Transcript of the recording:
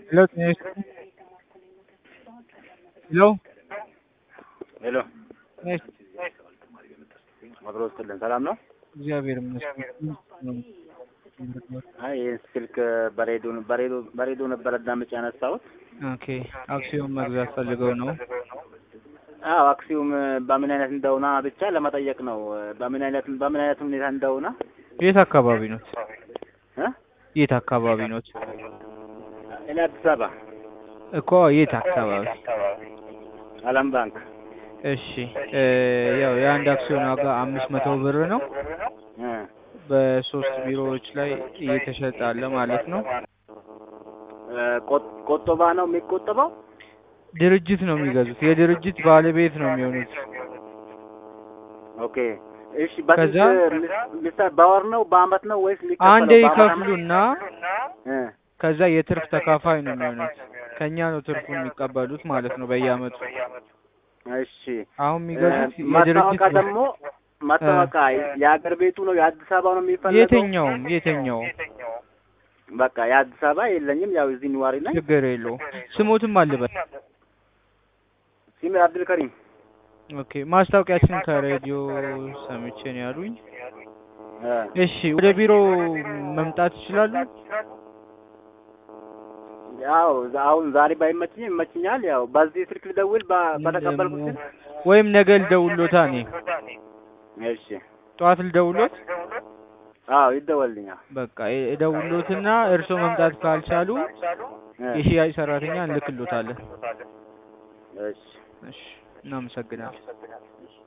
Hello, Dinesh. Hello, ሄሎ Dinesh. አብሮ ውስጥልን ሰላም ነው? እግዚአብሔር ይመስገን። አይ ይህን ስልክ በሬዲዮ በሬዲዮ በሬዲዮ ነበር አዳምጬ ያነሳሁት። ኦኬ፣ አክሲዮን መግዛት ፈልገው ነው። አዎ አክሲዩም በምን አይነት እንደሆነ ብቻ ለመጠየቅ ነው። በምን አይነት በምን አይነት ሁኔታ እንደሆነ የት አካባቢ ኖት? እ የት አካባቢ ኖት? እኔ አዲስ አበባ እኮ የት አካባቢ? አለም ባንክ እሺ፣ እ ያው የአንድ አክሲዮን ዋጋ አምስት መቶ ብር ነው። እ በሶስት ቢሮዎች ላይ እየተሸጠ አለ ማለት ነው። እ ቆ- ቆጠባ ነው የሚቆጠበው? ድርጅት ነው የሚገዙት። የድርጅት ባለቤት ነው የሚሆኑት። ኦኬ እሺ። በስንት ከዛ- ሚስታ በወር ነው በአመት ነው ወይስ ሊከፈለው? አንዴ በአመት አመት? ይከፍሉና እ ከዛ የትርፍ ተካፋይ ነው የሚሆኑት። ከኛ ነው ትርፉን የሚቀበሉት ማለት ነው በየአመቱ። እሺ አሁን የሚገዙት እ የድርጅት መታወቂያ ደግሞ መታወቂያ የሀገር ቤቱ ነው የአዲስ አበባ ነው የሚፈለገው? የትኛውም የትኛውም በቃ የአዲስ አበባ የለኝም። ያው እዚህ ነዋሪ ነኝ። ችግር የለውም። ስሞትም አልበል። ሲሜ አብዱልከሪም። ኦኬ ማስታወቂያችን ከሬዲዮ ሰምቼ ነው ያሉኝ። እ እሺ ወደ ቢሮ መምጣት ይችላሉ? ያው አሁን ዛሬ ባይመችኝም ይመችኛል። ያው በዚህ ስልክ ልደውል በ- በተቀበልኩት ስልክ። ወይም ነገ ልደውሎታ እኔ እሺ ጠዋት ልደውሎት። አዎ ይደወልልኛል። በቃ እደውሎትና እርሶ መምጣት ካልቻሉ እ የሽያጭ ሰራተኛ እንልክሎታለን። እሺ እሺ እናመሰግናለን።